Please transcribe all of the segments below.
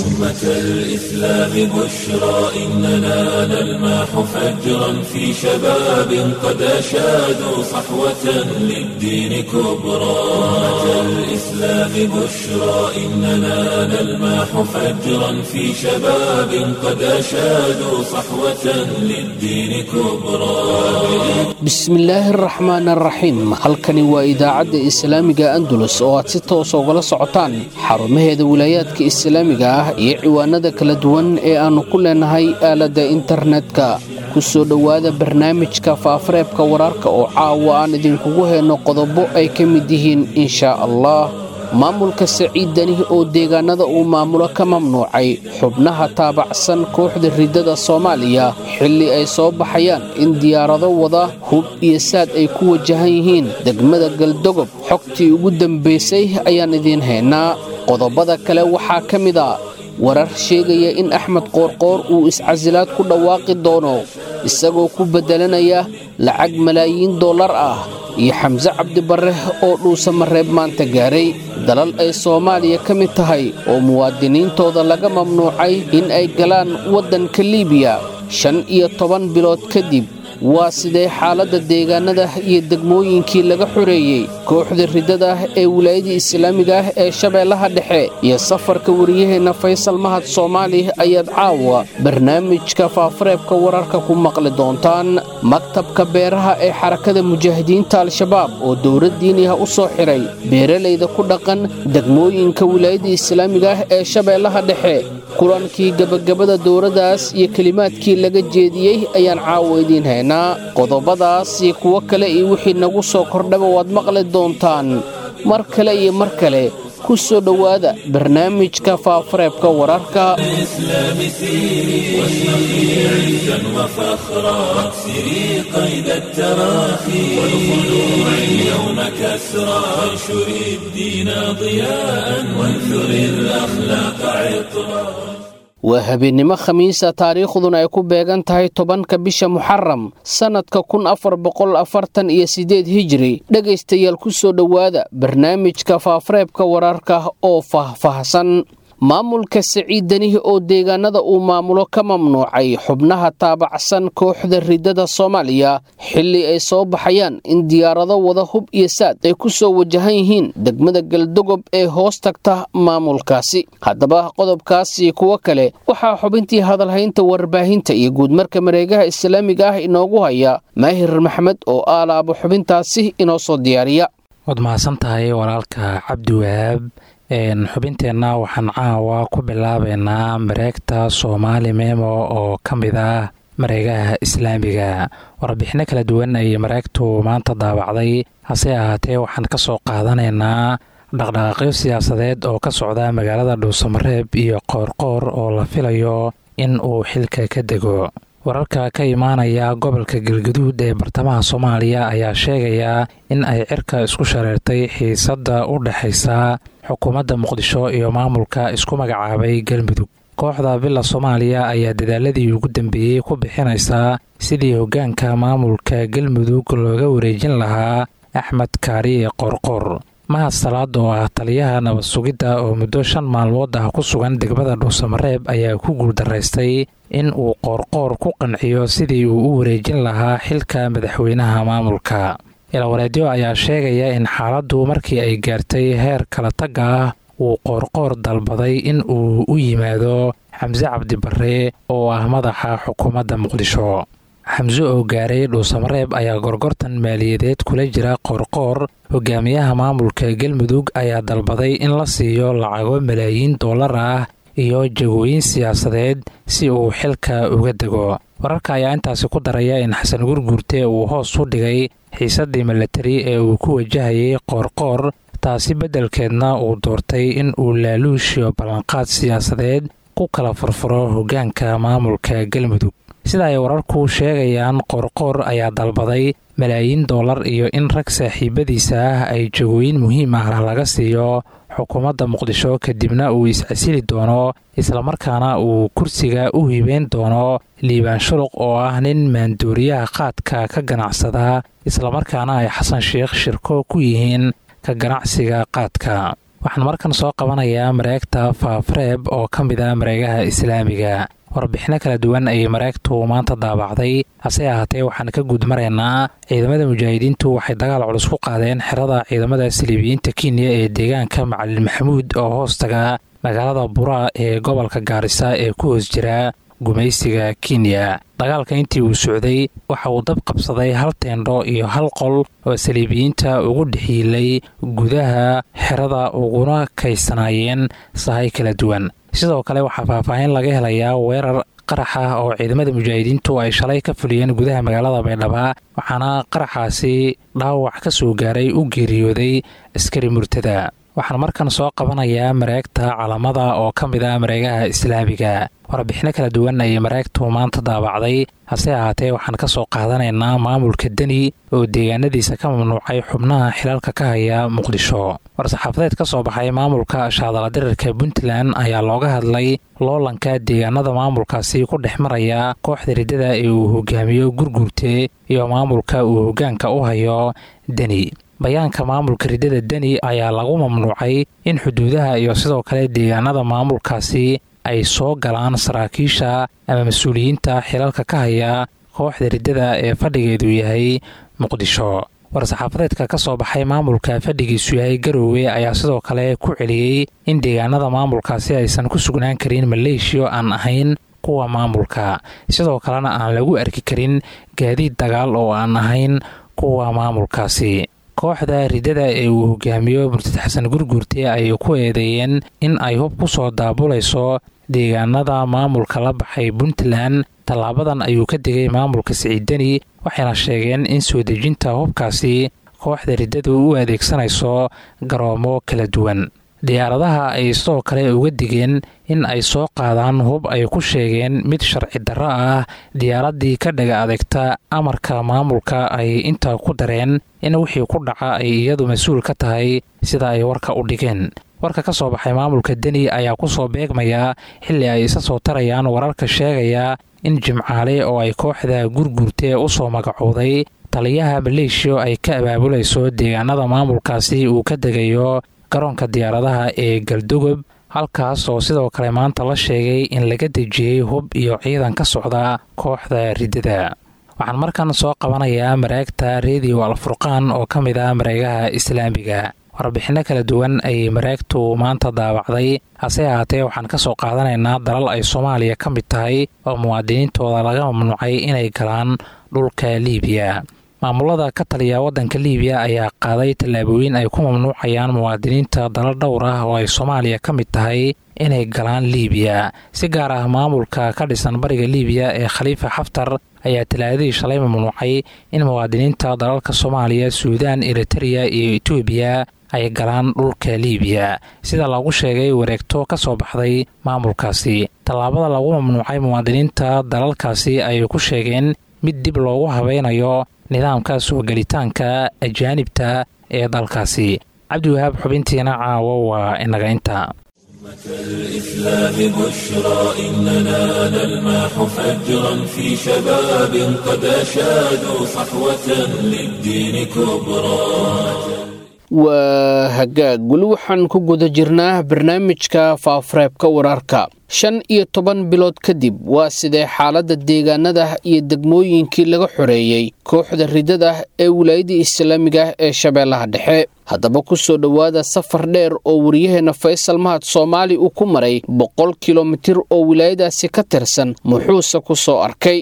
أمة الإسلام بشرى إننا نلمح فجرا في شباب قد أشادوا صحوة للدين كبرى أمة الإسلام بشرى إننا نلمح فجرا في شباب قد أشادوا صحوة للدين كبرى bismillaahi araxmaan araxiim halkani waa idaacadda islaamiga andalus oo aad si toos ugala socotaan xarumaheeda wilaayaadka islaamiga ah iyo ciwaanada kala duwan ee aannu ku leenahay aaladda internetka ku soo dhowaada barnaamijka faafareebka wararka oo caawa aan idinkugu heyno qodobo ay ka mid yihiin inshaa allah maamulka saciid dani oo deegaanada uu maamulo ka mamnuucay xubnaha taabacsan kooxda riddada soomaaliya xilli ay soo baxayaan in diyaarado wada hub iyo saad ay ku wajahan yihiin degmada galdogob xogtii ugu dambaysay ayaan idiin haynaa qodobada kale waxaa ka mid a warar sheegaya in axmed qoorqoor uu iscasilaad ku dhawaaqi doono isagoo ku beddelanaya lacag malaayiin dollar ah iyo xamse cabdibarre oo dhuusamareeb maanta gaaray dalal ay soomaaliya ka mid tahay oo muwaadiniintooda laga mamnuucay in ay galaan waddanka liibiya shan iyo toban bilood kadib waa sidee xaaladda deegaanada iyo degmooyinkii laga xoreeyey kooxda riddada ah ee wilaayadii islaamiga ah ee shabeellaha dhexe iyo safarka wariyaheenna faysal mahad soomaali ayaad caawa barnaamijka faafareebka wararka ku maqli doontaan maktabka beeraha ee xarakada mujaahidiinta al-shabaab oo dowladdiiniha u soo xidhay beeralayda ku dhaqan degmooyinka wilaayadii islaamiga ah ee shabeellaha dhexe kulankii gebagabada dowladdaas iyo kelimaadkii laga jeediyey ayaan caawa idiin haynaa qodobadaas iyo kuwo kale iyo wixii nagu soo kordhaba waad maqli doontaan mar kale iyo mar kale ku soo dhowaada barnaamijka faafareebka wararka الإسلام سيري واشرقي عزا وفخرا واكسري قيد التراخي والخلوع اليوم كسرا وانشري الدين ضياء وانثري الأخلاق عطرا waa habeennimo khamiisa taariikhduna ay ku beegan tahay tobanka bisha muxaram sannadka kun afar boqol afartan iyo siddeed hijiri dhegaystayaal ku soo dhowaada barnaamijka faafareebka wararka oo faahfaahsan maamulka saciid danihi oo deegaanada uu maamulo ka mamnuucay xubnaha taabacsan kooxda riddada soomaaliya xilli ay soo baxayaan in diyaarado wada hub iyo saad ay ku soo wajahan yihiin degmada galdogob ee hoos tagta maamulkaasi haddaba qodobkaasi kuwo kale waxaa xubintii hadalhaynta warbaahinta iyo guudmarka mareegaha islaamiga ah inoogu haya maahir maxmed oo aalaaba xubintaasi inoo soo diyaariya waad mahadsan tahay walaalka cabdi wahaab xubinteenna waxaan caawa ku bilaabeynaa mareegta soomaali memo oo ka mid ah mareegaha islaamiga warbixino kala duwan ayay mareegtu maanta daabacday hase ahaatee waxaan ka soo qaadanaynaa dhaqdhaqaaqyo siyaasadeed oo ka socda magaalada dhuusamareeb iyo qoorqoor oo la filayo in uu xilka ka dego wararka ka imaanaya gobolka galgaduud ee bartamaha soomaaliya ayaa sheegaya in ay cirka isku shareertay xiisadda u dhexaysa xukuumadda muqdisho iyo maamulka isku magacaabay galmudug kooxda villa soomaaliya ayaa dadaaladii ugu dambeeyey ku bixinaysaa sidii hoggaanka maamulka galmudug looga wareejin lahaa axmed kaariye qorqor mahad salaad oo ah taliyaha nabad sugidda oo muddo shan maalmood ah ku sugan degmada dhuusamareeb ayaa ku guuldaraystay in uu qoorqoor ku qanciyo sidii uu u wareejin lahaa xilka madaxweynaha maamulka ilawareedyo ayaa sheegaya in xaaladdu markii ay gaartay heer kala tagga ah uu qoorqoor dalbaday in uu u yimaado xamse cabdibarre oo ah madaxa xukuumadda muqdisho xamse oo gaaray dhuusamareeb ayaa gorgortan maaliyadeed kula jira qoorqoor hogaamiyaha maamulka galmudug ayaa dalbaday in la siiyo lacago malaayiin dollar ah iyo jagooyin siyaasadeed si uu xilka uga dego wararka ayaa intaasi ku daraya in xasan gurguurte uu hoos u dhigay xiisaddii milatari ee uu ku wajahayay qoorqoor taasi beddelkeedna uu doortay in uu laaluushiyo ballanqaad siyaasadeed ku kala furfuro hoggaanka maamulka galmudug sida ay wararku sheegayaan qoorqoor ayaa dalbaday malaayiin dollar iyo in rag saaxiibadiisa ah ay jagooyin muhiim ah laga siiyo xukuumadda muqdisho kadibna uu iscasili doono islamarkaana uu kursiga u hibeyn doono liibaan shuluq oo ah nin maanduuriyaha qaadka ka ganacsada islamarkaana ay xasan sheikh shirko ku yihiin ka ganacsiga qaadka waxaan markan soo qabanayaa mareegta faafreeb oo ka mid ah mareegaha islaamiga warbixino kala duwan ayay mareegtu maanta daabacday hase ahaatee waxaan ka guud maraynaa ciidamada mujaahidiintu waxay dagaal culus ku qaadeen xerada ciidamada saliibiyiinta kenya ee deegaanka macalin maxamuud oo hoostaga magaalada buraa ee gobolka gaarisa ee ku hoos jira gumaysiga kenya dagaalka intii uu socday waxa uu dab qabsaday hal teendho iyo hal qol oo saliibiyiinta ugu dhexiilay gudaha xerada uguna kaysanaayeen sahay kala duwan sidoo kale waxaa faahfaahin laga helayaa weerar qarax ah oo ciidamada mujaahidiintu ay shalay ka fuliyeen gudaha magaalada baydhaba waxaana qaraxaasi dhaawac ka soo gaaray u geeriyooday askari murtada waxaan markan soo qabanayaa mareegta calamada oo ka mid ah mareegaha islaamiga warbixino kala duwan ayay mareegtu maanta daabacday hase ahaatee waxaan ka soo qaadanaynaa maamulka deni oo deegaanadiisa ka mamnuucay xubnaha xilalka ka haya muqdisho war-saxaafadeed ka soo baxay maamulka shaadaladirirka puntland ayaa looga hadlay loolanka deegaanada maamulkaasi ku dhex maraya kooxda riddada ee uu hogaamiyo gurgurte iyo maamulka uu hogaanka u hayo deni bayaanka maamulka riddada deni ayaa lagu mamnuucay in xuduudaha iyo sidoo kale deegaanada maamulkaasi ay soo galaan saraakiisha ama mas-uuliyiinta xilalka ka haya kooxda riddada ee fadhigeedu yahay muqdisho war-saxaafadeedka ka soo baxay maamulka fadhigiisu yahay garoowe ayaa sidoo kale ku celiyey in deegaanada maamulkaasi aysan ku sugnaan karin maleeshiyo aan ahayn kuwa maamulka sidoo kalena aan lagu arki karin gaadiid dagaal oo aan ahayn kuwa maamulkaasi kooxda riddada ee uu hogaamiyo murtad xasan gurgurte ayay ku eedeeyeen in ay hub ku soo daabulayso deegaanada maamulka la baxay puntland tallaabadan ayuu ka digay maamulka siciidani waxayna sheegeen in soo dejinta hubkaasi kooxda riddadu u adeegsanayso garoomo kala duwan diyaaradaha ay sidoo kale uga digeen in ay soo qaadaan hub ay ku sheegeen mid sharci darro ah diyaaraddii ka dhaga adeegta amarka maamulka ay intaa ku dareen in wixii ku dhaca ay iyadu mas-uul ka tahay sida ay warka u dhigeen warka ka soo baxay maamulka deni ayaa ku soo beegmaya xilli ay isa soo tarayaan wararka sheegaya in jimcaale oo ay kooxda gurgurtee u soo magacowday taliyaha maleeshiya ay ka abaabulayso deegaanada maamulkaasi uu ka degayo garoonka diyaaradaha ee galdogob halkaas oo sidoo kale maanta la sheegay in laga dejiyey hub iyo ciidan ka socda kooxda riddada waxaan markan soo qabanayaa mareegta rediyo alfurqaan oo ka mid ah mareegaha islaamiga warbixinno kala duwan ayay mareegtu maanta daawacday hase ahaatee waxaan ka soo qaadanaynaa dalal ay soomaaliya ka mid tahay oo muwaadiniintooda laga mamnuucay inay galaan dhulka liibiya maamulada ka taliya waddanka liibiya ayaa qaaday tallaabooyin ay ku mamnuucayaan muwaadiniinta dalal dhowr ah oo ay soomaaliya ka mid tahay inay galaan liibiya si gaar ah maamulka ka dhisan bariga liibiya ee khaliifa xaftar ayaa talaadadii shalay mamnuucay in muwaadiniinta dalalka soomaaliya suudaan eritereya iyo etoobiya ay galaan dhulka liibiya sida lagu sheegay wareegto ka soo baxday maamulkaasi tallaabada lagu mamnuucay muwaadiniinta dalalkaasi ayay ku sheegeen mid dib loogu habeynayo nidaamka soo gelitaanka ajaanibta ee dalkaasi cabdiwahaab xubintiina caawo waa inaga inta الإسلام بشرى إننا نلمح فجرا في شباب قد أشادوا صحوة للدين كبرى waa hagaag weli waxaan ku guda jirnaa barnaamijka faafareebka wararka shan iyo toban bilood kadib waa sidee xaaladda deegaanada iyo degmooyinkii laga xoreeyey kooxda riddada ee wilaayadii islaamiga ee shabeellaha dhexe haddaba ku soo dhowaada safar dheer oo waryaheena faysal mahad soomaali uu ku maray boqol kilomitir oo wilaayadaasi ka tirsan muxuuse ku soo arkay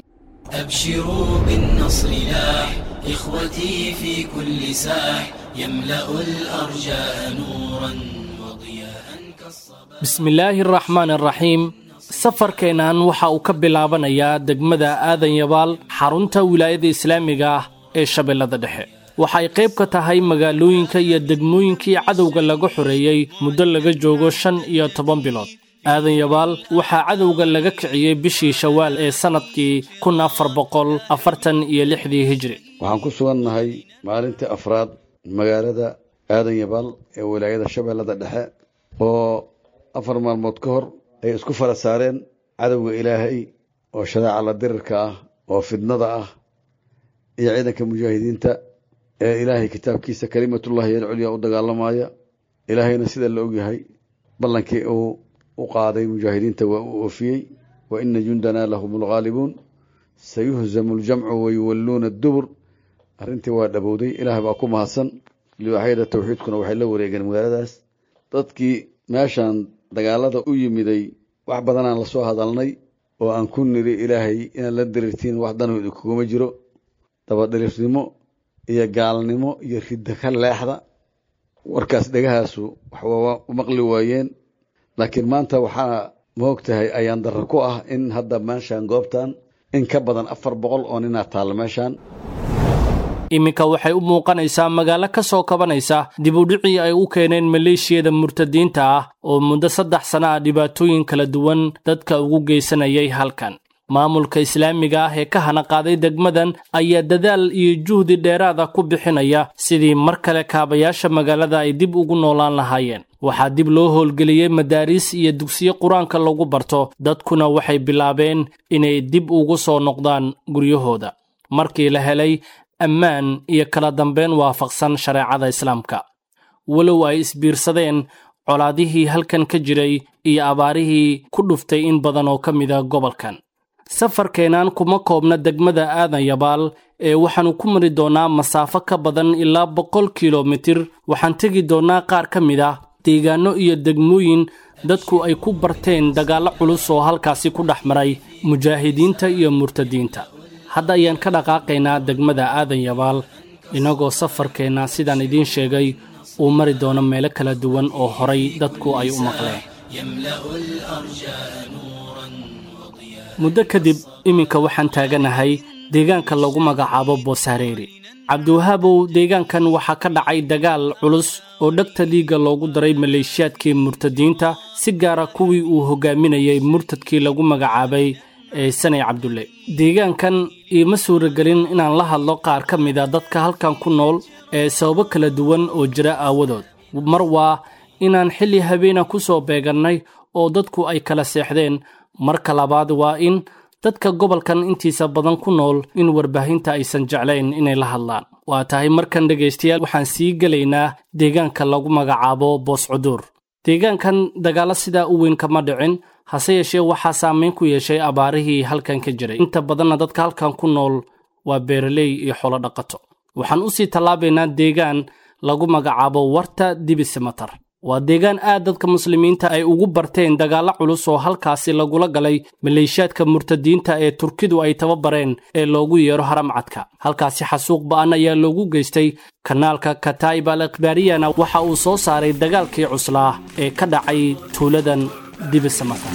إخوتي في كل ساح يملأ الأرجاء نورا وضياء كالصباح بسم الله الرحمن الرحيم safarkeennan waxa uu ka bilaabanayaa degmada aadan yabaal xarunta wilaayada islaamiga ah ee shabeellada dhexe waxay qayb ka tahay magaalooyinka iyo degmooyinkii cadowga laga xoreeyey muddo laga joogo shan iyo toban bilood aadan yabaal waxaa cadowga laga kiciyey bishii shawaal ee sannadkii kun afar boqol afartan iyo lixdii hijri waxaan ku sugannahay maalintii afraad magaalada aadan yabaal ee wilaayada shabeellada dhexe oo afar maalmood ka hor ay isku fara saareen cadowga ilaahay oo shadaaca la dirirka ah oo fidnada ah iyo ciidanka mujaahidiinta ee ilaahay kitaabkiisa kalimatullahi alculyaa u dagaalamaya ilaahayna sida la ogyahay ballankii uu u qaaday mujaahidiinta waa uu oofiyey wa ina jundanaa lahum lghaalibuun sayuhzamu ljamcu wayuwalluuna adubur arrintii waa dhabowday ilaah baa ku mahadsan liwaaxyada tawxiidkuna waxay la wareegeen magaaladaas dadkii meeshaan dagaalada u yimiday wax badanaan lasoo hadalnay oo aan ku niri ilaahay inaad la diriirtiin wax danooda kuguma jiro dabadhilifnimo iyo gaalnimo iyo ridda ka leexda warkaas dhegahaasu waxwaa u maqli waayeen laakiin maanta waxaa maog tahay ayaan darro ku ah in hadda meeshaan goobtan in ka badan afar boqol oo ninaa taalla meeshaan iminka waxay u muuqanaysaa magaalo ka soo kabanaysa dibudhicii ay u keeneen maleeshiyada murtadiinta ah oo muddo saddex sana ah dhibaatooyin kala duwan dadka ugu geysanayay halkan maamulka islaamiga ah ee ka hana qaaday degmadan ayaa dadaal iyo juhdi dheeraada ku bixinaya sidii mar kale kaabayaasha magaalada ay dib ugu noolaan lahaayeen waxaa dib loo howlgeliyey madaariis iyo dugsiyo qur-aanka lagu barto dadkuna waxay bilaabeen inay dib ugu soo noqdaan guryahooda markii la helay ammaan iyo kala dambeyn waafaqsan shareecada islaamka walow ay isbiirsadeen colaadihii halkan ka jiray iyo abaarihii ku dhuftay in badan oo ka mida gobolkan safarkeennan kuma koobna degmada aadan yabaal ee waxaannu ku mari doonnaa masaafo ka badan ilaa boqol kilomitir waxaan tegi doonnaa qaar ka mid ah deegaanno iyo degmooyin dadku ay ku barteen dagaallo culus oo halkaasi ku dhex maray mujaahidiinta iyo murtadiinta hadda ayaan ka dhaqaaqaynaa degmada aadan yabaal innagoo safarkeenna sidaan idiin sheegay uu mari doono meelo kala duwan oo horay dadku ay u maqleen muddo kadib iminka waxaan taaganahay deegaanka lagu magacaabo boosaareeri cabdiwahaabow deegaankan waxaa ka dhacay dagaal culus oo dhegta liigga loogu daray maleeshiyaadkii murtadiinta si gaara kuwii uu hogaaminayay murtadkii lagu magacaabay ee sanay cabdulle deegaankan iima suuragelin inaan la hadlo qaar ka mida dadka halkan ku nool ee sababo kala duwan oo jira aawadood mar waa inaan xilli habeena ku soo beegannay oo dadku ay kala seexdeen marka labaad waa in dadka gobolkan intiisa badan ku nool in warbaahinta aysan jeclayn inay la hadlaan waa tahay markan dhegaystayaal waxaan sii gelaynaa deegaanka lagu magacaabo boos cuduur deegaankan dagaallo sidaa u weyn kama dhicin hase yeeshee waxaa saameyn ku yeeshay abaarihii halkan ka jiray inta badanna dadka halkan ku nool waa beeraley iyo xolo dhaqato waxaan u sii tallaabaynaa deegaan lagu magacaabo warta dibisamatar waa deegaan aad dadka muslimiinta ay ugu barteen dagaallo culus oo halkaasi lagula galay maleeshiyaadka murtadiinta ee turkidu ay tababareen ee loogu yeero haramcadka halkaasi xasuuq ba'an ayaa loogu geystay kanaalka kataib al ikhbaariyana waxa uu soo saaray dagaalkii cuslaa ee ka dhacay tuuladan dibisamatar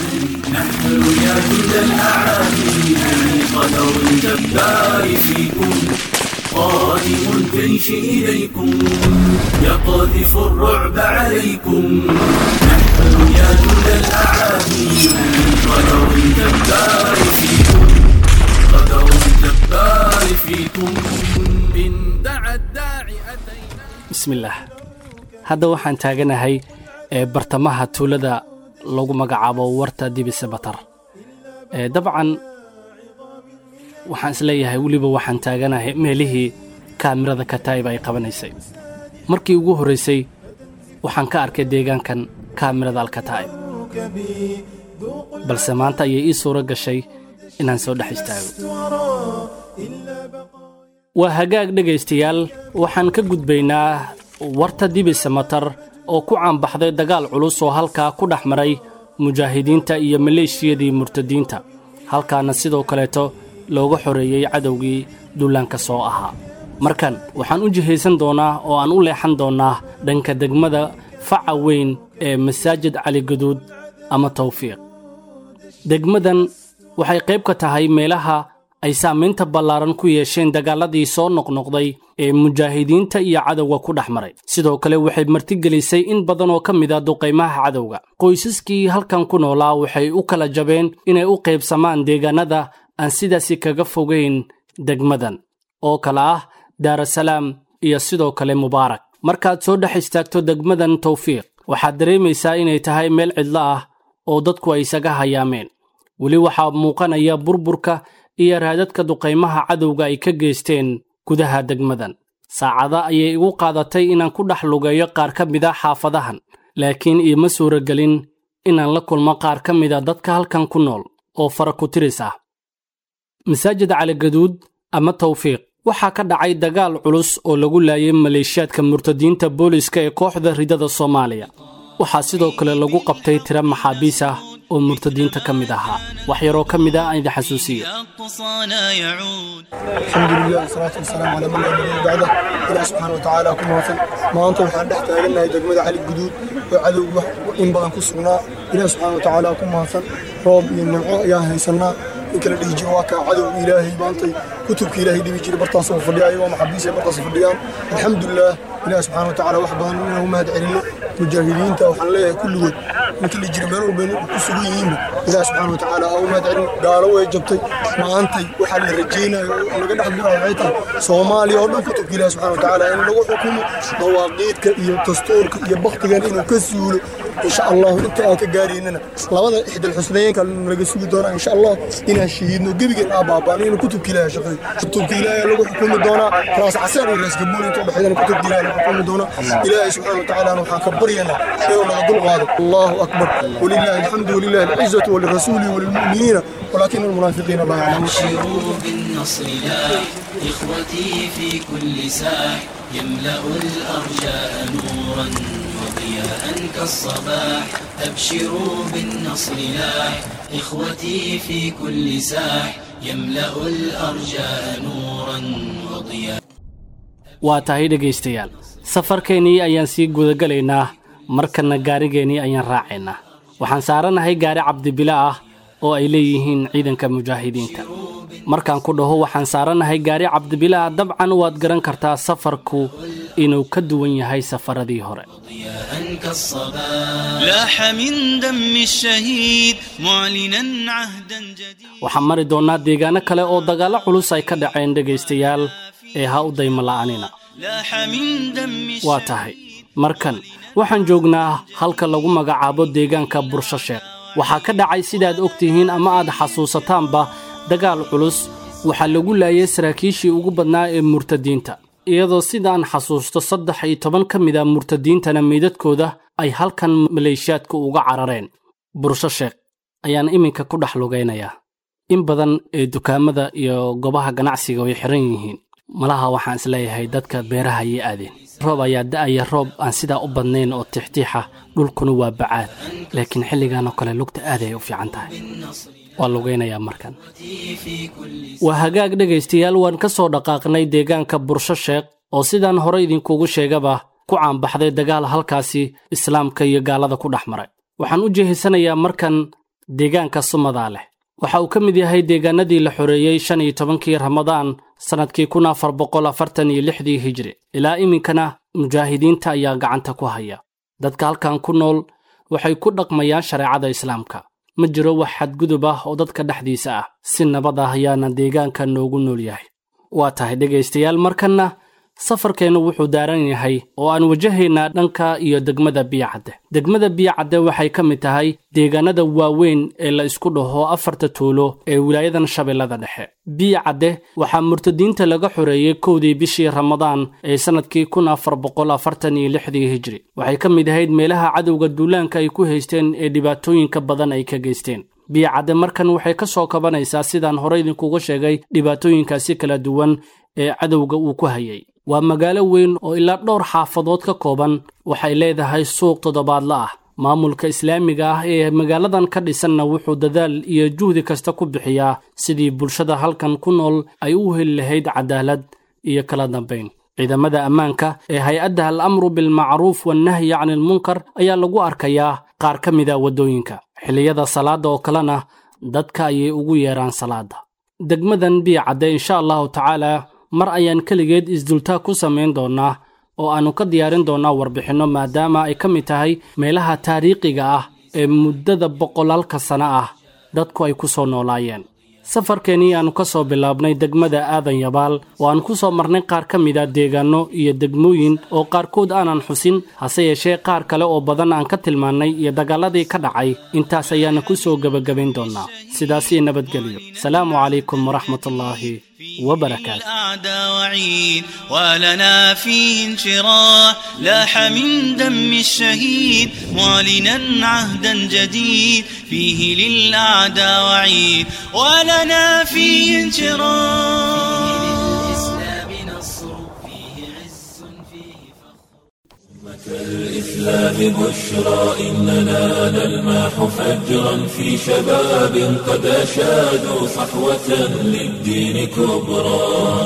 قادم الجيش إليكم يقذف الرعب عليكم نحن يا جند الأعادي قدر الجبار فيكم قدر الجبار فيكم من دعا الداعي أتينا بسم الله hadda waxaan taaganahay ee bartamaha tuulada lagu magacaabo warta dibisamatar ee dabcan waxaan isleeyahay weliba waxaan taaganahay meelihii kaamirada kataa'ib ay qabanaysay markii ugu horraysay waxaan ka arkay deegaankan kaamirada alkataa'ib balse maanta ayay ii suuro gashay inaan soo dhex istaago waa hagaag dhegaystayaal waxaan ka gudbaynaa warta dibisamatar oo ku caanbaxday dagaal culus oo halkaa ku dhex maray mujaahidiinta iyo maleeshiyadii murtadiinta halkaana sidoo kaleeto looga xoreeyey cadowgii dullaanka soo ahaa markan waxaan u jihaysan doonnaa oo aan u leexan doonnaa dhanka degmada faca weyn ee masaajid caligaduud ama tawfiiq degmadan waxay qayb ka tahay meelaha ay saamaynta ballaaran ku yeesheen dagaaladii soo noqnoqday ee mujaahidiinta iyo cadowga ku dhex maray sidoo kale waxay martigelisay in badan oo ka mid a duqaymaha cadowga qoysaskii halkan ku noolaa waxay u kala jabeen inay u qaybsamaan deegaanada aan sidaasi kaga fogayn degmadan oo kale ah daarasalaam iyo sidoo kale mubaarak markaad soo dhex istaagto degmadan tawfiiq waxaad dareemaysaa inay tahay meel cidlo ah oo dadku ay isaga hayaameen weli waxaa muuqanaya burburka iyo raadadka duqaymaha cadowga ay ka geysteen gudaha degmadan saacada ayay igu qaadatay inaan ku dhex lugeeyo qaar ka mid a xaafadahan laakiin iima suuragelin inaan la kulmo qaar ka mida dadka halkan ku nool oo fara ku tiris ah masaajid caligaduud ama tawfiiq waxaa ka dhacay dagaal culus oo lagu laayay maleeshiyaadka murtadiinta booliska ee kooxda ridada soomaaliya waxaa sidoo kale lagu qabtay tiro maxaabiis ah oo murtadiinta ka mid ahaa wax yaroo ka mid ah aan idin xasuusiyo أقصانا يعود الحمد لله والصلاة والسلام على من لا نبي بعده إله سبحانه وتعالى ku mahadsan maanta waxaan dhex taagannahay degmada cali guduud oo cadow wax in badan ku sugnaa ilaah subxaana watacaala ku mahadsan roob iyo nimco ayaan haysanaa in kala dhihi jiro waa kaa cadowga ilaahay maantay kutubka ilaahay dhibi jiray bartaas oo fadhiya ayagoo maxabiis ay bartaas fadhiyaan alxamdulilah ilaah subxaana watacaala wax badan inaan u mahad celinno mujaahidiinta waxaan leeyahay kulligood ninka la jira meel walba inay ku sugan yihiinba ilaah subxaana watacaala ha u mahad celin gaalo way jabtay maantay waxaa la rajaynayo oo laga dhex guraayo waxay tahay soomaaliya oo dhan kutubka ilaah subxana watacaala in lagu xukumo dawaaqiidka iyo dastuurka iyo baktigan inuu ka suulo insha allahu inta aan ka gaaraynana labada ixdal xusnayeenka naga sugi doonaa insha allah inaan shahiidno gebigeen aa baabaan inuu kutubka ilaahay shaqeeyo kutubka ilaahay lagu xukumi doonaa raas casaan iyo raas gabuul inta udhexeydana kutubka ilaahay lagu xukumi doonaa ilaahay subxaana watacaala waxaan ka baryaynaa inuu naga dul qaado allahu akbar walilahi alxamdu walilahi alcizatu walirasuuli walilmu'miniina ولكن المنافقين لا يعلمون أبشروا بالنصر لاح إخوتي في كل ساح يملأ الأرجاء نورا وضياء كالصباح أبشروا بالنصر لاح إخوتي في كل ساح يملأ الأرجاء نورا وضياء waa tahay dhegaystayaal safarkeennii ayaan sii gudagalaynaa markanna gaarigeennii ayaan raacaynaa waxaan saaranahay gaari cabdibila ah oo ay leeyihiin ciidanka mujaahidiinta markaan ku dhaho waxaan saaranahay gaari cabdibila ah dabcan waad garan kartaa safarku inuu ka duwan yahay safaradii hore ضياء كالصباح لاح من دم الشهيد معلنا عهدا جديد waxaan mari doonnaa deegaano kale oo dagaallo culus ay ka dhaceen dhegaystayaal ee ha u dayma la'anina لاح من دم waa tahay markan waxaan joognaa halka lagu magacaabo deegaanka bursho sheekh waxaa ka dhacay sidaad og tihiin ama aad xasuusataanba dagaal culus waxaa lagu laayay saraakiishii ugu badnaa ee murtadiinta iyadoo sidaan xasuusto saddex iyo toban ka mid a murtadiintana meydadkooda ay halkan maleeshiyaadka uga carareen bursho sheekh ayaan iminka ku dhex lugaynayaa in badan ee dukaamada iyo goobaha ganacsiga way xiran yihiin malaha waxaan isleeyahay dadka beeraha ayay aadeen roob ayaa da'aya roob aan sidaa u badnayn oo tixtiixa dhulkuna waa bacaad laakiin xilligan oo kale lugta aad ay u fiican tahay waa lugaynayaa markan waa hagaag dhegaystayaal waan ka soo dhaqaaqnay deegaanka bursho sheekh oo sidaan hore idinkugu sheegaba ku caanbaxday dagaal halkaasi islaamka iyo gaalada ku dhex maray waxaan u jehisanayaa markan deegaanka sumadaa leh waxa uu ka mid yahay deegaanadii la xoreeyey shan iyo tobankii ramadaan sannadkii kun afar boqol afartan iyo lixdii hijri ilaa iminkana mujaahidiinta ayaa gacanta ku haya dadka halkan ku nool waxay ku dhaqmayaan shareecada islaamka ma jiro wax xadgudub ah oo dadka dhexdiisa ah si nabad ah ayaana deegaanka noogu nool yahay waa tahay dhegaystayaal markanna safarkeennu wuxuu daaran yahay oo aan wajahaynaa dhanka iyo degmada biyacadde degmada biyacadde waxay ka mid tahay deegaanada waaweyn ee la isku dhaho afarta tuulo ee wilaayadan shabeellada dhexe biyacadde waxaa murtadiinta laga xoreeyey kowdii bishii ramadaan ee sannadkii kun afar boqol afartan iyo lixdii hijri waxay ka mid ahayd meelaha cadowga duulaanka ay ku haysteen ee dhibaatooyinka badan ay ka geysteen biyacadde markan waxay ka soo kabanaysaa sidaan hore idinkuga sheegay dhibaatooyinkaasi kala duwan ee cadowga uu ku hayay waa magaalo weyn oo ilaa dhowr xaafadood ka kooban waxay leedahay suuq toddobaadla ah maamulka islaamiga ah ee magaaladan ka dhisanna wuxuu dadaal iyo juhdi kasta ku bixiyaa sidii bulshada halkan ku nool ay u heli lahayd cadaalad iyo kala dambayn ciidamada ammaanka ee hay-adda al amru bilmacruuf wannahyi canilmunkar ayaa lagu arkayaa qaar ka mida waddooyinka xilliyada salaadda oo kalena dadka ayay ugu yeeraan salaadda degmadan biyacadde insha allahu tacaala mar ayaan keligeed isdultaag ku samayn doonnaa oo aannu ka diyaarin doonnaa warbixinno maadaama ay ka mid tahay meelaha taariikhiga ah ee muddada boqolaalka sano ah dadku ay ku soo noolaayeen safarkeennii aannu ka soo bilaabnay degmada aadan yabaal oo aan ku soo marnay qaar ka mida deegaanno iyo degmooyin oo qaarkood aanan xusin hase yeeshee qaar kale oo badan aan ka tilmaannay iyo dagaalladii ka dhacay intaas ayaana ku soo gebagabayn doonnaa sidaasii nabadgelyo salaamu calaykum waraxmatullaahi wabarakaatu الأعداء وعيد ولنا فيه انشراح لاح من دم الشهيد معلنا عهدا جديد فيه للأعداء وعيد ولنا فيه انشراح الإسلام بشرى إننا نلمح فجرا في شباب قد أشادوا صحوة للدين كبرى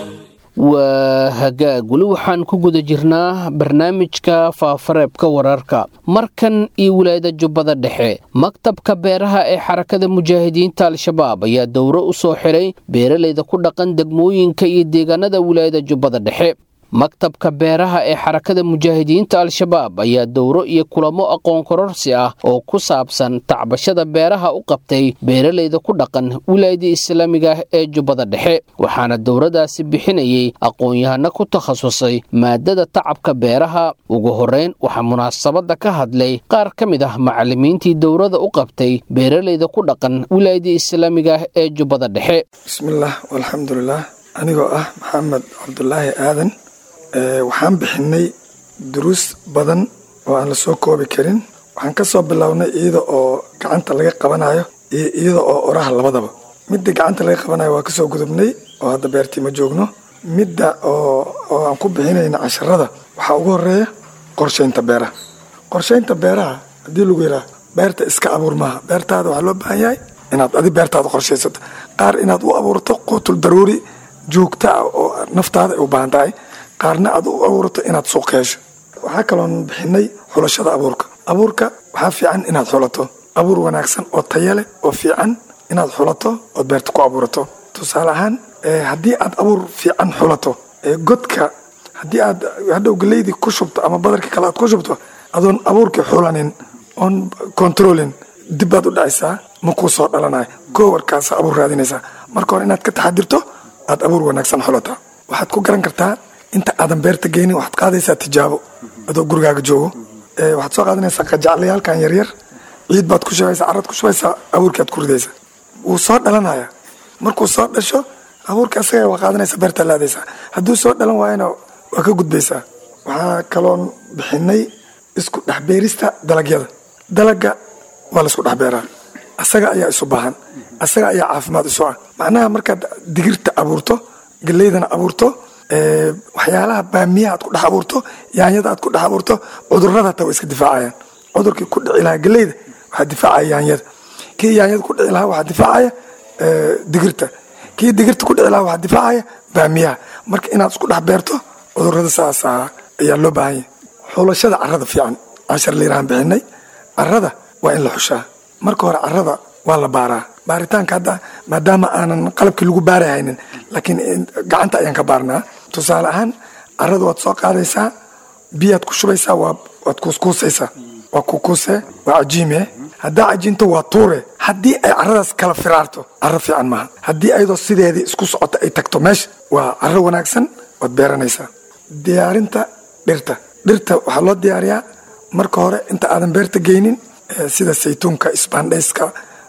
waa hagaag weli waxaan ku guda jirnaa barnaamijka faafareebka wararka markan iyo wilaayada jubbada dhexe maktabka beeraha ee xarakada mujaahidiinta al-shabaab ayaa dowro u soo xiray beeralayda ku dhaqan degmooyinka iyo deegaanada wilaayada jubbada dhexe maktabka beeraha ee xarakada mujaahidiinta al-shabaab ayaa dowro iyo kulamo aqoon kororsi ah oo ku saabsan tacbashada beeraha u qabtay beeralayda ku dhaqan wilaayada islaamiga ee jubbada dhexe waxaana dowradaasi bixinayay aqoon-yahano ku takhasusay maadada tacabka beeraha ugu horreyn waxaa munaasabadda ka hadlay qaar ka mid ah macallimiintii dowrada u qabtay beeralayda ku dhaqan wilaayada islaamiga ee jubbada dhexe bismillaah walxamdulilah anigoo ah maxamed cabdulaahi aadan waxaan bixinay duruus badan oo aan la soo koobi karin waxaan ka soo bilownay iyada oo gacanta laga qabanayo iyo iyada oo oraha labadaba midda gacanta laga qabanayo waa kasoo gudubnay oo hadda beertii ma joogno midda oo aan ku bixinayna casharada waxaa ugu horeeya qorshaynta beeraha qorshaynta beeraha haddii lagu yidhaha beerta iska abuur maaha beertaada waxaa loo baahan yahay inaad adi beertaada qorshaysato qaar inaad u abuurto quutul daruuri joogta ah oo naftaada ay u baahan tahay qaarna aad u abuurato inaad suuq hesho waxaa kaloon bixinay xulashada abuurka abuurka waxaa fiican inaad xulato abuur wanaagsan oo taya leh oo fiican inaad xulato ood beerta ku abuurato tusaale ahaan haddii aad abuur fiican xulato godka haddii aad hadhow galeydii ku shubto ama badarka kale aad ku shubto adoon abuurkii xulanin oon controlin dib baad u dhacaysaa ma kuu soo dhalanayo goowarkaasa abuur raadinaysaa marka hore inaad ka taxadirto aad abuur wanaagsan xulataa waxaad ku garan kartaa inta aadan beerta geynin waxaad qaadaysaa tijaabo adoo gurigaaga joogo waxaad soo qaadanaysaa qajaclayaalkan yaryar ciid baad ku shubaysaa carad ku shubaysaa abuurkii aad ku ridaysaa wuu soo dhalanaya markuu soo dhasho abuurka asaga waa qaadanaysaa beertaa laadaysaa hadduu soo dhalan waayana waa ka gudbaysaa waxaa kaloon bixinay isku dhexbeerista dalagyada dalaga waa laisku dhexbeeraa asaga ayaa isu baahan asaga ayaa caafimaad isu ah macnaha markaad digirta abuurto galeydana abuurto waxyaalaha baamiyaha aad ku dhex abuurto yaanyada aad ku dhex abuurto cudurada hataa waa iska difaacayaan cudurkii ku dhici lahaa galeyda waxaa difaacaya yaanyada kii yaanyada ku dhici lahaa waxaa difaacaya digirta kii digirta ku dhici lahaa waxaa difaacaya baamiyaha marka inaad isku dhex beerto cudurada saas ayaa loo baahan yahay xulashada carada fiican cashar liiraan bixinay carada waa in la xushaa marka hore carada waa la baaraa baaritaanka hadda maadaama aanan qalabkii lagu baari haynin laakiin gacanta ayaan ka baarnaa tusaale ahaan carada waad soo qaadaysaa biyaad ku shubaysaa waad kuuskuusaysaa waa kukuuse waa cajiime haddaa cajiinto waa tuure haddii ay caradaas kala firaarto caro fiican maaha haddii ayadoo sideedii isku socota ay tagto meesha waa caro wanaagsan waad beeranaysaa diyaarinta dhirta dhirta waxaa loo diyaariyaa marka hore inta aadan beerta geynin sida saytuunka isbaandhayska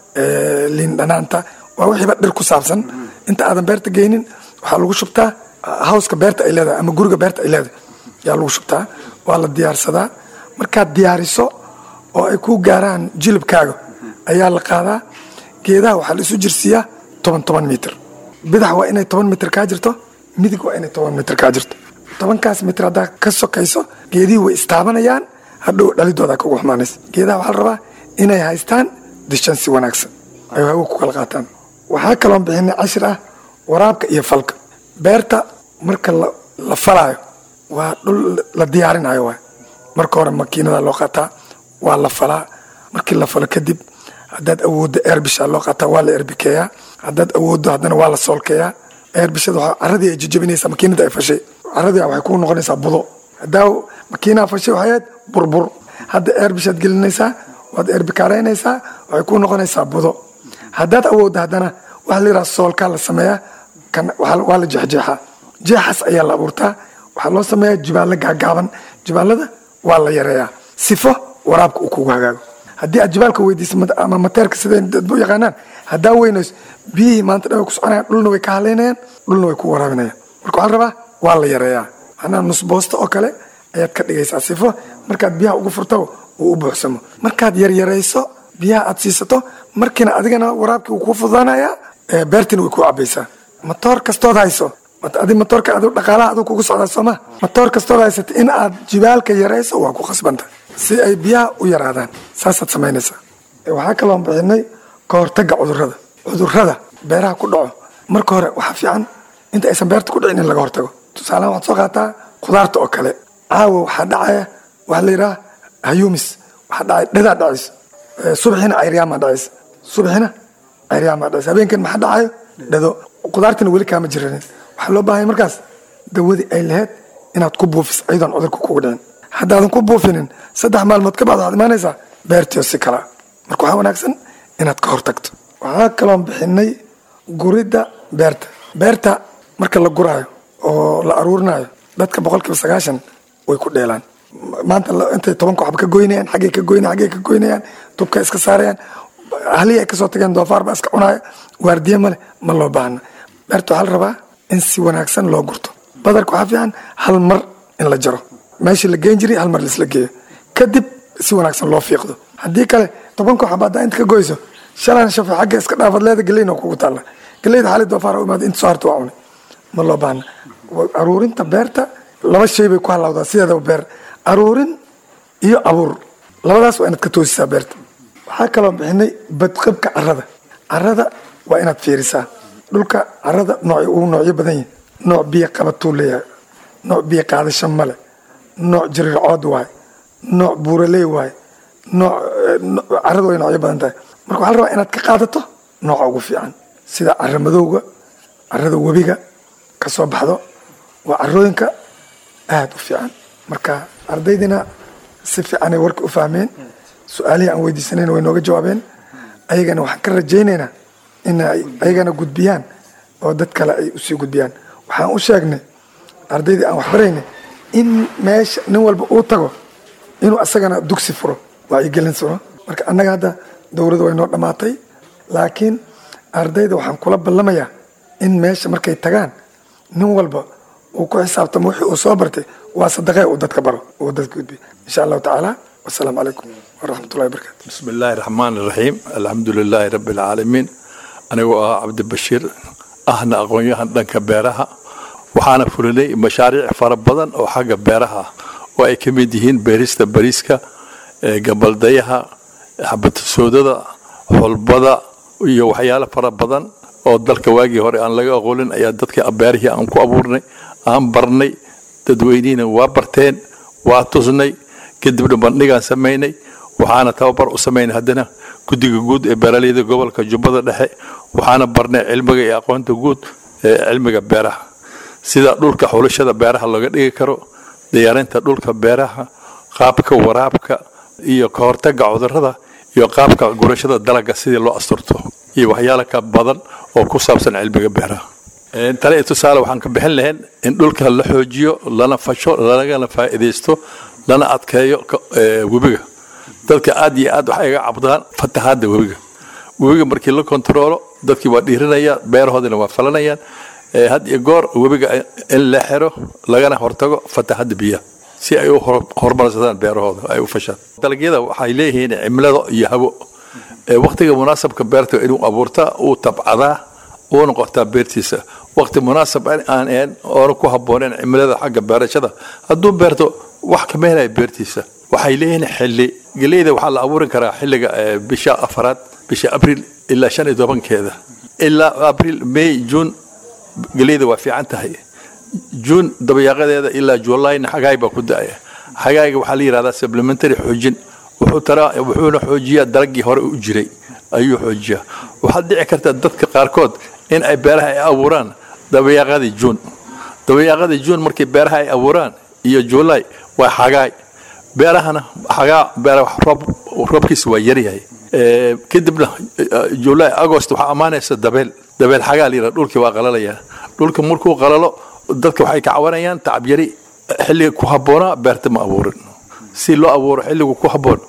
liin dhanaanta waa wixiiba dhir ku saabsan inta aadan beerta geynin waxaa lagu shubtaa hawska beerta ay leedahay ama guriga beerta ay leedahay yaa lagu shubtaa waa la diyaarsadaa markaad diyaariso oo ay ku gaaraan jilibkaaga ayaa la qaadaa geedaha waxaa la isu jirsiiyaa toban toban mitir bidax waa inay toban mitir kaa jirto midig waa inay toban mitir kaa jirto tobankaas mitir haddaa ka sokayso geedihii way istaabanayaan hadhow dhalidooda kagu xumaanaysa geedaha waxaa la rabaa inay haystaan dishan si wanaagsan ay hawo ku kala qaataan waxaa kaloon bixinay cashir ah waraabka iyo falka beerta marka la falaayo waa dhul la diyaarinayo waay marka hore makiinada loo qaataa waa la falaa markii la falo kadib haddaad awooddo eerbisha loo qaataa waa la erbikeeyaa haddaad awooddo haddana waa la soolkeeyaa eerbishada waxaa caradii ay jijabinaysaa makiinada ay fashay caradii waxay ku noqonaysaa budo haddaa makiinaha fashay waxay ahayd burbur hadda eerbishaad gelinaysaa waad erbikaaraynaysaa waxay ku noqonaysaa budo haddaad awooddo haddana waxa la yidhaha soolkaa la sameeyaa waa la jeexjeexaa jeexaas ayaa la abuurtaa waxaa loo sameeyaa jibaallo gaagaaban jibaalada waa la yareeyaa sifo waraabka uu kugu hagaago haddii aad jibaalka weydiiso ama mateerka siday dadbu yaqaanaan haddaa weynayso biyihii maanta dhan way ku soconayaan dhulna way ka halaynayaan dhulna way ku waraabinayaan marka waxaa la rabaa waa la yareeyaa macnaha nus boosto oo kale ayaad ka dhigaysaa sifo markaad biyaha ugu furto uu u buuxsamo markaad yaryarayso biyaha aad siisato markiina adigana waraabkii wuu kuu fududaanayaa beertiina way kuu cabaysaa matoor kastood hayso adi matoorka adu dhaqaalaha aduu kugu socdaa sooma matoor kastood haysata in aad jibaalka yarayso waa ku khasbanta si ay biyaha u yaraadaan saasaad samaynaysaa waxaa kaloon bixinay ka hortaga cudurada cudurada beeraha ku dhaco marka hore waxaa fiican inta aysan beerta ku dhicin in laga hortago tusaalahan waxaad soo qaataa khudaarta oo kale caawa waxaa dhacaya waxaa la yidhaha hayumis waxaa dhacay dhadaa dhacaysa subaxina cayriyaamaa dhacaysa subaxina cayriyaamaa dhacaysa habeenkan maxaa dhacayo dhado khudaartina weli kaama jiranin waxaa loo baahanya markaas dawadii ay lahayd inaad ku buufiso ayadoon cudurka kugu dhicin haddaadan ku buufinin saddex maalmood ka bacd waxaad imaanaysaa beertiio si kala marka waxaa wanaagsan inaad ka hortagto waxaa kaloon bixinay guridda beerta beerta marka la guraayo oo la aruurinayo dadka boqolkiiba sagaashan way ku dheelaan maanta intay tobanka waxba ka goynayaan xaggay ka goynayaan xaggay ka goynayaan tubka iska saarayaan halihii ay kasoo tageen doofaar baa iska cunaya waardiye male ma loo baahna beerta waxaa la rabaa in si wanaagsan loo gurto badarka waxaa fiican hal mar in la jaro meeshii la geen jiray hal mar laisla geeyo kadib si wanaagsan loo fiiqdo haddii kale tobanka waxba haddaa inta ka goyso shalan shafe xagga iska dhaafad leeda geleyna kugu taalla geleyda xali doofaar u imaada inta soo harta waa cunay ma loo baahna aruurinta beerta laba shay bay ku halawdaa sideedaba beer aruurin iyo abuur labadaas waa inaad ka toosisaa beerta waxaa kaloo bixinay badqabka carada carada waa inaad fiirisaa dhulka carada nooc uu noocyo badan yahay nooc biyo qabatuu leeyahay nooc biyo qaadasho male nooc jirircood waaye nooc buuraley waaye nooc caradu way noocyo badan tahay marka waxaa la rabaa inaad ka qaadato nooca ugu fiican sida cara madowga carada webiga ka soo baxdo waa carooyinka aada u fiican marka ardaydina si fiicanay warka u fahmeen su-aalihii aan weydiisanayna way nooga jawaabeen ayagana waxaan ka rajaynaynaa in ay ayagana gudbiyaan oo dad kale ay usii gudbiyaan waxaan u sheegnay ardaydii aan waxbaraynay in meesha nin walba uu tago inuu asagana dugsi furo wacyigelin suro marka annaga hadda dowladda way noo dhammaatay laakiin ardayda waxaan kula ballamayaa in meesha markay tagaan nin walba uu ku xisaabtamo wixii uu soo bartay waa sadaqee uu dadka baro uu dadka gudbiyo insha allahu tacaala wasalaamu calaykum waraxmatullahi wabarakatu بسم الله الرحمن الرحيم الحمد لله رب العالمين anigoo ah cabdibashiir ahna aqoon-yahan dhanka beeraha waxaana fulinay mashaariic fara badan oo xagga beeraha ah oo ay ka mid yihiin beerista bariiska ee gabaldayaha xabatasoodada xulbada iyo waxyaalo fara badan oo dalka waagii hore aan laga aqoonin ayaa dadka beerihii aan ku abuurnay aan barnay dadweynihiina waa barteen waa tusnay kadibna bandhigaan samaynay waxaana tababar u samaynay haddana guddiga guud ee beeraleyda gobolka jubbada dhexe waxaana barnay cilmiga iyo aqoonta guud ee cilmiga beeraha sida dhulka xulashada beeraha looga dhigi karo diyaarinta dhulka beeraha qaabka waraabka iyo ka hortaga cudurrada iyo qaabka gurashada dalagga sidii loo asturto iyo waxyaalo ka badan oo ku saabsan cilmiga beeraha tale iyo tusaale waxaan ka bixin lahayn in dhulka la xoojiyo lana fasho lagana faa'iidaysto lana adkeeyo webiga dadka aad iyo aad waxay iga cabdaan fatahaadda webiga webiga markii la kontaroolo dadkii waa dhiirinaya beerahoodina waa falanayaan had iyo goor webiga in la xiro lagana hortago fatahaadda biyaha si ay u horumarsadaan beerahooda ay u fashaan dalagyada waxay leeyihiin cimilada iyo hawo waktiga munaasabka beerta inuu abuurtaa uu tabcadaa uuna qortaa beertiisa wakti munaasab aan ahayn oona ku habbooneen cimilada xagga beerashada hadduu beerto wax kama helaya beertiisa waxay leeyihiin xilli geleyda waxaa la abuurin karaa xilliga bisha afaraad bisha abriil ilaa shan iyo tobankeeda ilaa abriil may juun geleyda waa fiican tahay juun dabayaaqadeeda ilaa julayna xagaay baa ku da-aya xagaayga waxaa la yidhahdaa supplementary xoojin wuxuu taraa wuxuuna xoojiyaa dalaggii hore u jiray ayuu xoojiyaa waxaad dhici karta dadka qaarkood in ay beeraha ay abuuraan dabayaaqadii juun dabayaaqadii juun markii beeraha ay abuuraan iyo julay waa xagaay beerahana xagaa beera roob roobkiisa waa yaryahay kadibna julay agost waxaa ammaanaysa dabeel dabeel xagaa la yidhaha dhulkii waa qalalayaa dhulka markuu qalalo dadka waxay ka cawanayaan tacab yari xilliga ku habboonaa beerta ma abuurin si loo abuuro xilligu ku habboon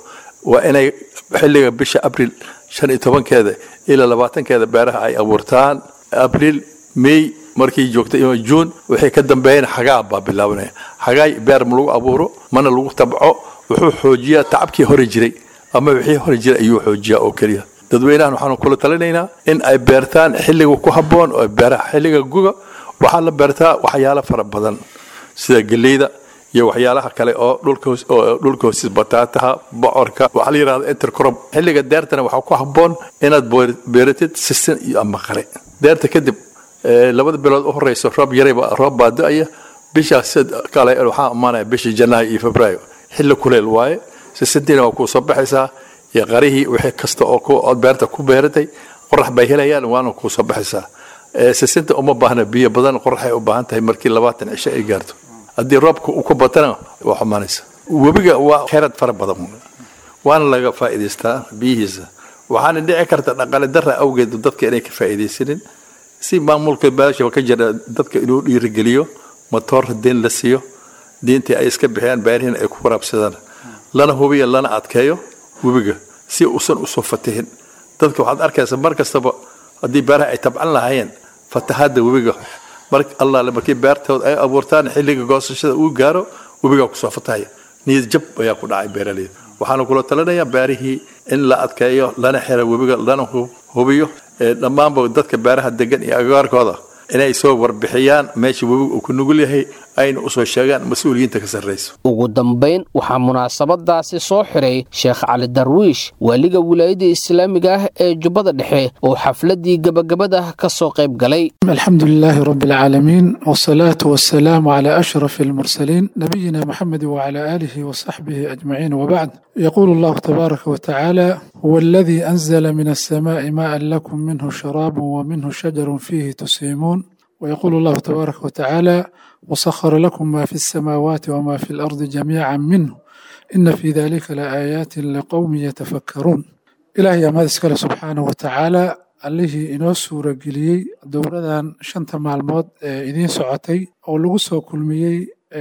waa inay xilliga bisha abril shan iyo tobankeeda ilaa labaatankeeda beeraha ay abuurtaan abril may markii joogta ima juun waxay ka dambeeyeen xagaa baa bilaabanaya xagaay beer ma lagu abuuro mana lagu tabco wuxuu xoojiyaa tacabkii hore jiray ama wixii hore jiray ayuu xoojiyaa oo keliya dadweynahan waxaanu kula talinaynaa in ay beertaan xilliga ku habboon oo beeraha xilliga guga waxaa la beertaa waxyaalo fara badan sida geleyda iyo waxyaalaha kale oo dhulka hoosis bataataha bocorka waxaa la yidhahda intercrop xilliga deertana waxaa ku habboon inaad beeratid sisin iyo ama qare deerta kadib labada bilood u horeysa roob yarayba roob baa da-aya bishaas kale waxaa imaanaya bisha janaayo iyo febraayo xilli kuleel waaye sisintiina waa kuu soo baxaysaa iyo qarihii wixii kasta oo ood beerta ku beeratay qorax bay helayaan waana kuu soo baxaysaa sisinta uma baahna biyo badan qoraxay u baahan tahay markii labaatan cisho ay gaarto haddii roobka uu ku batana waa xumaanaysa webiga waa kheyrad fara badan waana laga faa'iidaystaa biyihiisa waxaana dhici karta dhaqaale dara awgeed dadka inay ka faa'iidaysanin si maamulka baasha ka jira dadka inuu dhiirigeliyo matoor diin la siiyo diintii ay iska bixiyaan beerihiin ay ku waraabsadaan lana hubiyo lana adkeeyo webiga si uusan usoo fatihin dadka waxaad arkaysa mar kastaba haddii beeraha ay tabcan lahaayeen fatahaadda webiga mar allaale markii beertooda ay abuurtaan xilliga goosashada uu gaaro webigaa kusoo fatahaya niyad jab ayaa ku dhacay beeraleyda waxaana kula talinayaa beerihii in la adkeeyo lana xiro webiga lana hubiyo dhammaanba dadka beeraha degan iyo agagaarkooda inay soo warbixiyaan meesha webiga uu ku nugul yahay ayna usoo sheegaan mas-uuliyiinta ka sarrayso ugu dambayn waxaa munaasabadaasi soo xiray sheekh cali darwiish waaliga wilaayada islaamiga ah ee jubbada dhexe oo xafladii gebagabada ka soo qayb galay alxamdu lilaahi rabi alcaalamiin wsalaatu wasalaamu calaa ashraf almursaliin nabiyina maxamedi wacala aalihi wasaxbihi ajmaciin wabacd yaquulu allahu tabaaraka watacaala huwa aladii anzala min alsamaai maaan lakum minhu sharaabun wa minhu shajarun fiihi tusiimuun ويقول الله تبارك وتعالى وسخر لكم ما في السماوات وما في الأرض جميعا منه إن في ذلك لآيات لقوم يتفكرون إلهي أماد اسكال سبحانه وتعالى allihii inoo suura geliyey dowladan shanta maalmood ee idiin socotay oo lagu soo kulmiyey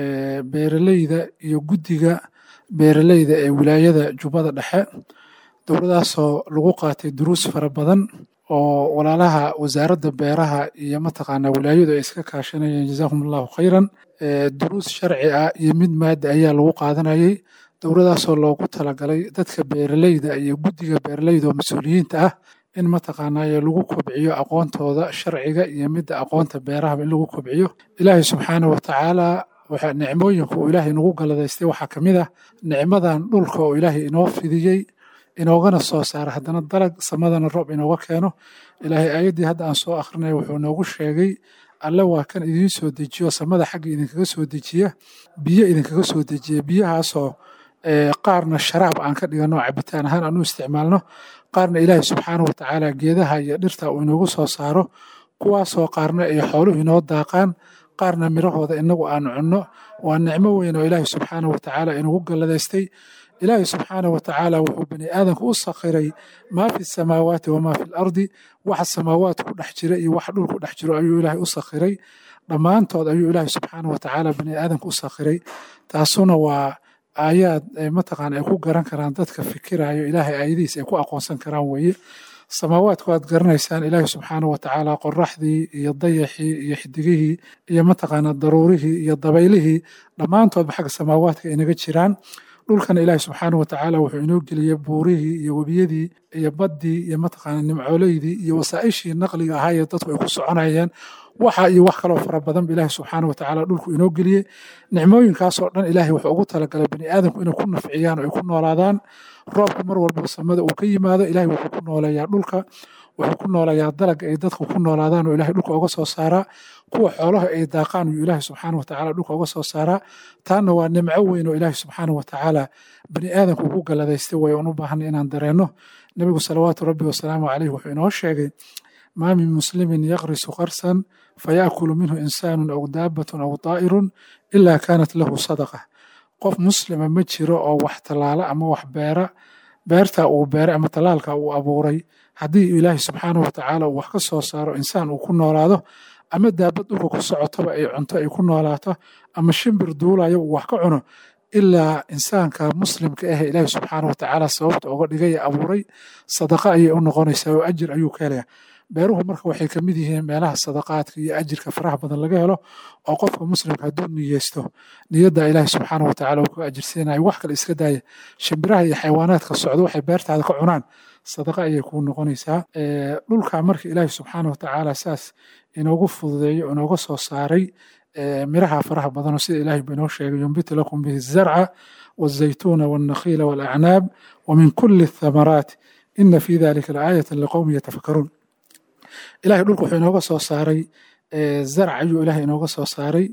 beeraleyda iyo guddiga beeraleyda ee wilaayada jubbada dhexe dowladaasoo lagu qaatay duruus fara badan oo walaalaha wasaaradda beeraha iyo mataqaanaa wilaayadu ay iska kaashanayeen jazaahum allahu khayran duruus sharci ah iyo mid maada ayaa lagu qaadanayay dowladaasoo loogu talagalay dadka beeraleyda iyo guddiga beeraleyda oo mas-uuliyiinta ah in mataqaanaaye lagu kobciyo aqoontooda sharciga iyo midda aqoonta beerahaba in lagu kobciyo ilaahay subxaana wa tacaala waxa nicmooyinka uu ilaahay nagu galadaystay waxaa ka mid ah nicmadan dhulka oo ilaahay inoo fidiyey inoogana soo saara haddana dalag samadana roob inooga keeno ilaahay aayaddii hadda aan soo akrinaya wuxuu noogu sheegay alle waa kan idiin soo dejiyo samada xagga idinkaga soo dejiya biyo idinkaga soo dejiya biyahaasoo qaarna sharaab aan ka dhigano cabitaan ahaan aan u isticmaalno qaarna ilaahay subxaana wa tacaala geedaha iyo dhirta uu inoogu soo saaro kuwaasoo qaarna ay xooluhu inoo daaqaan qaarna mirahooda inagu aan cunno waa nicmo weyn oo ilaahay subxaana wa tacaala inagu galladaystay ilaahay subxaana wa tacaala wuxuu bani aadamka u sakhiray maa fi samaawaati wamaa fi lardi waxa samaawaat ku dhex jira iyo waxa dhul ku dhex jiro ayuu ilaahay u sakhiray dhammaantood ayuu ilaahay subxaana wa tacaala bani aadamka u sakhiray taasuna waa aayaad mataqaana ay ku garan karaan dadka fikirayo ilaahay aayadihiis ay ku aqoonsan karaan weeye samaawaadku aad garanaysaan ilaahay subxaana wa tacaala qoraxdii iyo dayaxii iyo xidigihii iyo mataqaana daruurihii iyo dabaylihii dhammaantoodba xagga samaawaadka inaga jiraan dhulkana ilaahi subxaana wa tacaala wuxuu inoo geliyey buurihii iyo webiyadii iyo baddii iyo mataqaana nimcooleydii iyo wasaa'ishii naqliga ahaayee dadku ay ku soconayeen waxa iyo wax kaloo fara badanba ilaahi subxaana wa tacaala dhulku inoo geliyey nicmooyinkaasoo dhan ilaahay wuxuu ugu talagalay bani aadamku inay ku nafciyaan oo ay ku noolaadaan roobka mar walba samada uu ka yimaado ilaahay wuxuu ku nooleeyaa dhulka wuxuu ku nooleeyaa dalaga ay dadku ku noolaadaan oo ilahay dhulka uga soo saaraa kuwa xoolaha ay daaqaan uu ilaahay subxaana wa tacaala dhulka uga soo saaraa taana waa nimco weyn oo ilaahay subxaana wa tacaala bani aadamku ugu galladaystay way aan u baahanay inaan dareenno nebigu salawaatu rabbi wasalaamu caleyh wuxuu inoo sheegay maa min muslimin yaqrisu qarsan fayaakulu minhu insaanun aw daabatun aw daa'irun ilaa kaanat lahu sadaqa qof muslima ma jiro oo wax tallaala ama wax beera beerta uu beeray ama tallaalka uu abuuray haddii ilaahay subxaana wa tacaala uu wax ka soo saaro insaan uu ku noolaado ama daabad dhulka ku socotoba ay cunto ay ku noolaato ama shimbir duulayo uu wax ka cuno ilaa insaanka muslimka ah ilaahi subxaana watacaala sababta uga dhigay abuuray sadaqa ayay u noqonaysaa oo ajir ayuu ka helaya beeruhu marka waxay ka mid yihiin meelaha sadaqaadka iyo ajirka faraha badan laga helo oo qofka muslimka hadduu niyeysto niyadda ilaahi subxaana watacaala uu ka ajirsiinayo wax kale iska daaya shimbiraha iyo xayawaanaadka socdo waxay beertaada ka cunaan sadaqa ayay kuu noqonaysaa dhulka marka ilaahi subxaana watacaala saas inoogu fududeeyo inooga soo saaray miraha faraha badanoo sida ilaahay ba inoo sheegay yumbitu lakum bihi zarca والزيتون والنخيل والأعناب ومن كل الثمرات إن في ذلك لآية لقوم يتفكرون إلهي dhulku wuxuu inooga soo saaray zarc ayuu ilaahay inooga soo saaray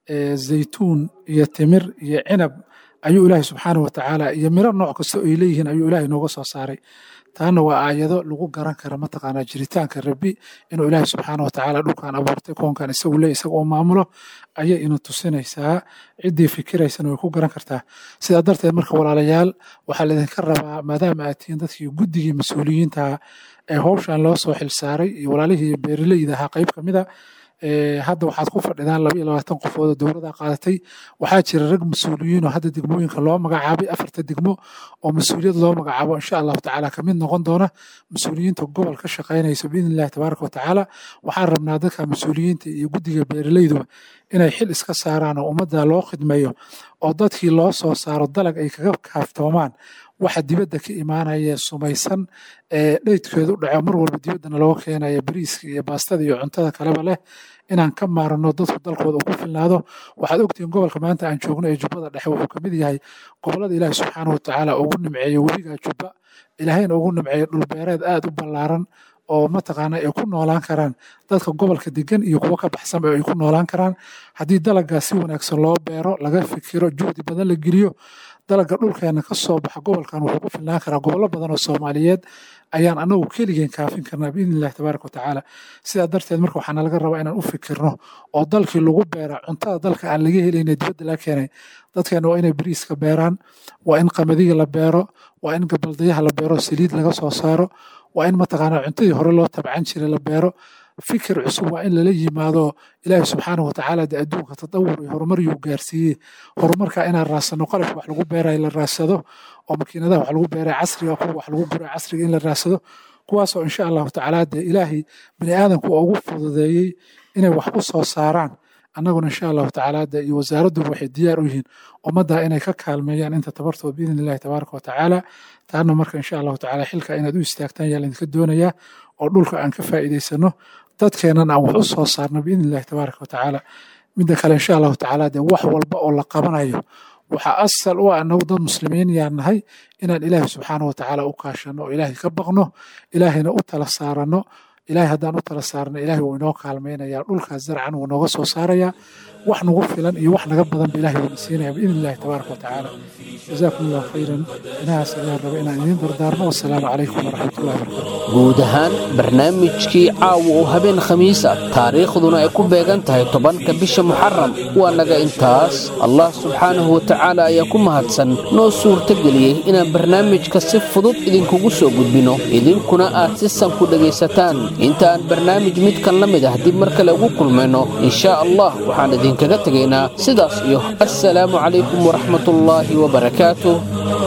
zaytuun iyo timir iyo cinab ayuu ilaahay subxaana watacaala iyo miro nooc kasta ay leeyihiin ayuu ilaahay inooga soo saaray taana waa aayado lagu garan kara mataqaanaa jiritaanka rabbi inuu ilaahay subxaana watacaala dhulkan abuurtay koonkan isagu le isaga oo maamulo ayay ina tusinaysaa ciddii fikiraysana way ku garan kartaa sidaa darteed marka walaalayaal waxaa laydinka rabaa maadaama aad tihiin dadkii guddigii mas-uuliyiinta ee howshan loo soo xilsaaray iyo walaalihii beeraleyda ahaa qayb ka mid a hadda waxaad ku fadhidaan laba iyo labaatan qofood oo dowladda qaadatay waxaa jira rag mas-uuliyiin oo hadda degmooyinka loo magacaabay afarta degmo oo mas-uuliyad loo magacaabo insha allahu tacaala kamid noqon doona mas-uuliyiinta gobol ka shaqaynaysa biidni illahi tabaaraka watacaala waxaan rabnaa dadka mas-uuliyiinta iyo guddiga beeraleyduba inay xil iska saaraan oo ummadda loo khidmeeyo oo dadkii loo soo saaro dalag ay kaga kaaftoomaan waxa dibadda ka imaanaya sumaysan ee dheydkeedu u dhaco mar walba dibaddana looga keenaya bariiska iyo baastada iyo cuntada kaleba leh inaan ka maarano dadku dalkooda uu ku filnaado waxaad ogtihiin gobolka maanta aan joogno ee jubbada dhexe wuxuu kamid yahay gobolada ilaahi subxaana watacaala ugu nimceeyo webiga jubba ilaahayna ugu nimceeyo dhulbeereed aad u ballaaran oo mataqaana ay ku noolaan karaan dadka gobolka degan iyo kuwa ka baxsanba ay ku noolaan karaan haddii dalaggaa si wanaagsan loo beero laga fikiro juhdi badan la geliyo dalagga dhulkeena ka soo baxa gobolkan wuxuu ku filnaan karaa gobollo badan oo soomaaliyeed ayaan anagu keligeen kaafin karnaa biidni illahi tabaaraka watacaala sidaa darteed marka waxaana laga rabaa inaan u fikirno oo dalkii lagu beera cuntada dalka aan laga helayna dibadda laga keenay dadkeena waa inay bariiska beeraan waa in qamadiga la beero waa in gabaldayaha la beero saliid laga soo saaro waa in mataqaanaa cuntadii hore loo tabcan jiray la beero fikir cusub waa in lala yimaado ilaahi subxaana watacaala de adduunka tadawur iyo horumar yuu gaarsiiyey horumarka inaan raadsano qalabka wax lagu beerayo la raadsado oo makiinadaha wax lagu beeraya casriga kuwa wax lagu guraya casriga in la raadsado kuwaasoo insha allahu tacaala dee ilaahay bini aadamku ugu fududeeyey inay wax ku soo saaraan annaguna insha allahu tacaala de iyo wasaaradduba waxay diyaar u yihiin ummadda inay ka kaalmeeyaan inta tabartooda biidni illahi tabaaraka watacaala taana marka insha allahu tacaala xilka inaad u istaagtaan yaa laydinka doonayaa oo dhulka aan ka faa'iidaysano dadkeennan aan wax u soo saarno biidni illahi tabaaraka watacaala midda kale insha allahu tacaala dee wax walba oo la qabanayo waxaa asal u ah anagu dad muslimiin yaan nahay inaan ilaahi subxaana watacaala u kaashano oo ilaahay ka baqno ilaahayna u tala saarano ilahay haddaan u tala saarno ilahay wuu inoo kaalmaynaya dhulkaas zarcan wuu nooga soo saaraya wax nagu filan iyo wax naga badan ba ilahay wuuna siinaya biidni illahi tabaaraka watacaala jazaakum allahu khayran inahaas ayaan raba inaan idiin dardaarno wasalaamu calaykum waraxmatullahi wabarakatu guud ahaan barnaamijkii caawa oo habeen khamiis ah taariikhduna ay ku beegan tahay tobanka bisha muxaram waa naga intaas allah subxaanahu watacaala ayaa ku mahadsan noo suurtageliyey inaan barnaamijka si fudud idinkugu soo gudbino idinkuna aad si san ku dhegaysataan inta aan barnaamij midkan la mid ah dib mar kale ugu kulmayno inshaa allah waxaan idinkaga tegaynaa sidaas iyo assalaamu calaykum waraxmatullaahi wabarakaatuh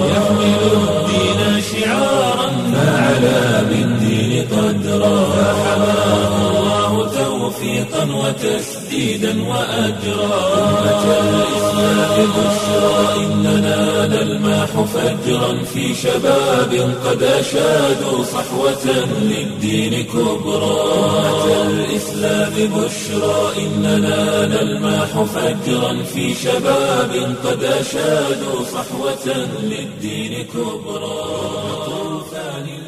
فعلى بالدين قدرا فحماه الله توفيقا وتسديدا وأجرا أمة الإسلام بشرى إننا نلماح فجرا في شباب قد أشادوا صحوة للدين كبرى أمة الإسلام بشرى إننا نلماح فجرا في شباب قد أشادوا صحوة للدين كبرى طوفان